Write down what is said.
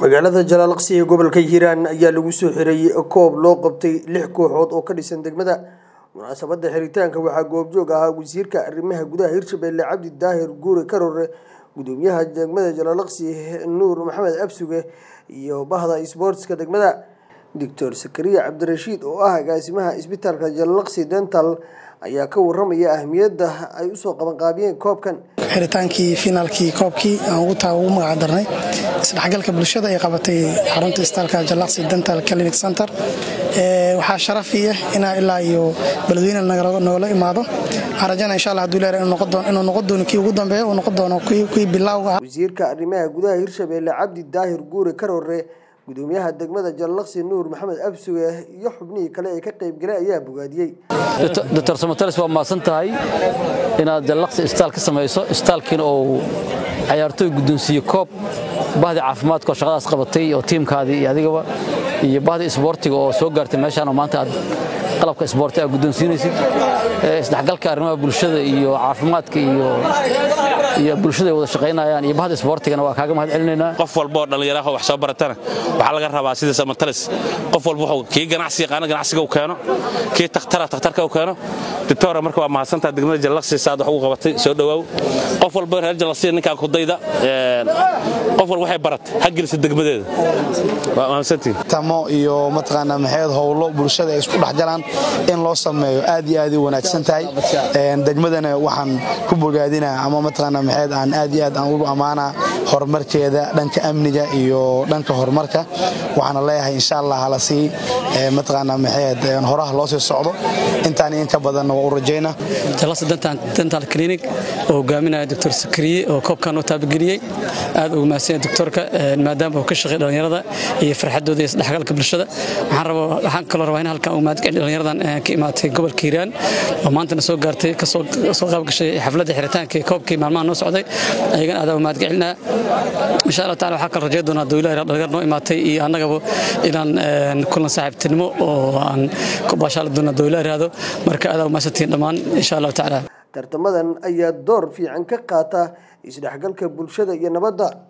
magaalada jalaalaqsi ee gobolka hiiraan ayaa lagu soo xiray koob loo qabtay lix kooxood oo ka dhisan degmada munaasabada xiritaanka waxaa goobjoog ahaa wasiirka arrimaha gudaha hirshabelle cabdi daahir guure karore gudoomiyaha degmada jalaalaqsi nuur maxamed absuge iyo bahda isboortska degmada doctor sakariya cabdirashiid oo ah agaasimaha isbitaalka jalaalaqsi dental ayaa ka waramaya ahmiyadda ay usoo qabanqaabiyeen koobkan xiritaankii finaalkii koobkii aan ugu magaca darnay isdhexgalka bulshada ay qabatay xarunta isbitaalka jalaqsi dental clinic center waxaa sharafi ah inaa ilaa iyo beledweyne nogala imaado waxaan rajayna insha allah haduu leeyahay inuu noqon doono kii ugu dambeeya uu noqon doono kii bilowga ah wasiirka arrimaha gudaha hirshabelle cabdi daahir guure karore gudoomiyaha degmada jalaqsi nuur maxamed absuge iyo xubnihii kale ee ka qaybgalay ayaa bogaadiyey doctor samatalis waa mahadsan tahay inaad jallaqsi isbitaal ka samayso isbitaalkiina uu cayaartooy guddoonsiiye koob bahdii caafimaadka oo shaqadaas qabatay oo tiimkaadii iyo adigaba iyo bahdii isboortiga oo soo gaartay meeshaan oo maanta aad qalabka isboorti aad guddoonsiinaysid isdhexgalka arrimaha bulshada iyo caafimaadka iyo bulshada ay wada shaqaynayaan iyo bahda isboortigana waa kaaga mahad celinaynaa qof walba oo dhallinyaraha wax soo baratana waxaa laga rabaa sida samatalis qof walba wuxuu kii ganacsi yaqaana ganacsiga uu keeno kii takhtara takhtarka uu keeno doctora marka waa mahadsantaha degmada jallaqsi saad wax ugu qabatay soo dhowaaw qof walba reer jallaqsi ninkaan kudayda qof walba waxay baratay ha gelisa degmadeeda waa mahadsantihin tamo iyo mataqaanaa maxayd howlo bulshada ay isku dhex galaan in loo sameeyo aad iyo aad u wanaagsan tahay degmadana waxaan ku bogaadinaa ama mataqaanaa maxayd aan aad iyo aad aan ugu ammaanaa horumarkeeda dhanka amniga iyo dhanka horumarka waxaana leeyahay insha allah hala sii mataqaanaa maxayd horaha loo sii socdo intaan in ka badanna waa u rajayna jalaqsi dental clinic oo hogaaminaya doctor sakariye oo koobkan oo taabageliyey aad ugu mahadsan doctorka maadaama uu ka shaqay dhallinyarada iyo farxadooda iyo isdhexgalka bulshada waxaan rabaa waxaan kaloo rabaa in halkan uu mahad celiyo dhallinyaradan ka imaatay gobolka hiiraan oo maantana soo gaartay kasoo qayb gashay xafladda xiritaanka ee koobkii maalmaha noo socday ayagana aad mahad celinaa insha allah taala waxaa kala rajayn doonaa dowlaha dhalinyar noo imaatay iyo annagaba inaan kulan saaxiibtinimo oo aan ku baashaali doona dowlaha raado marka aad mahadsantihiin dhammaan insha allahu tacaala tartamadan ayaa door fiican ka qaata isdhexgalka bulshada iyo nabadda